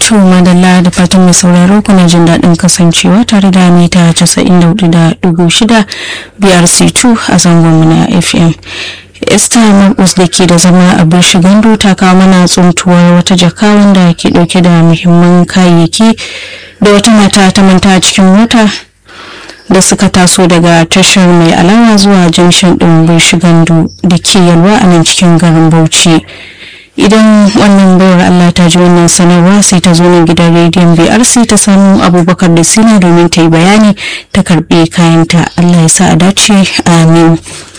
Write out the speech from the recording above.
To madalla da fatan mai sauraro kuna jin daɗin kasancewa tare da mita 94.6 BRC2 a zangon na FM. Esther Marcus da ke da zama a Birshi Gandu ta kawo mana tsuntuwar wata jaka wanda ke ɗauke da muhimman kayayyaki da wata mata ta manta a cikin mota da suka taso daga tashar mai alawa zuwa junction ɗin Birshi Gandu da ke yalwa a nan cikin garin Bauchi. idan wannan bayar Allah ta ji wannan sanarwa sai ta zo nan gidan rediyon BRC ta samu abubakar da sina domin ta yi bayani ta karbi kayanta Allah ya sa a dace amin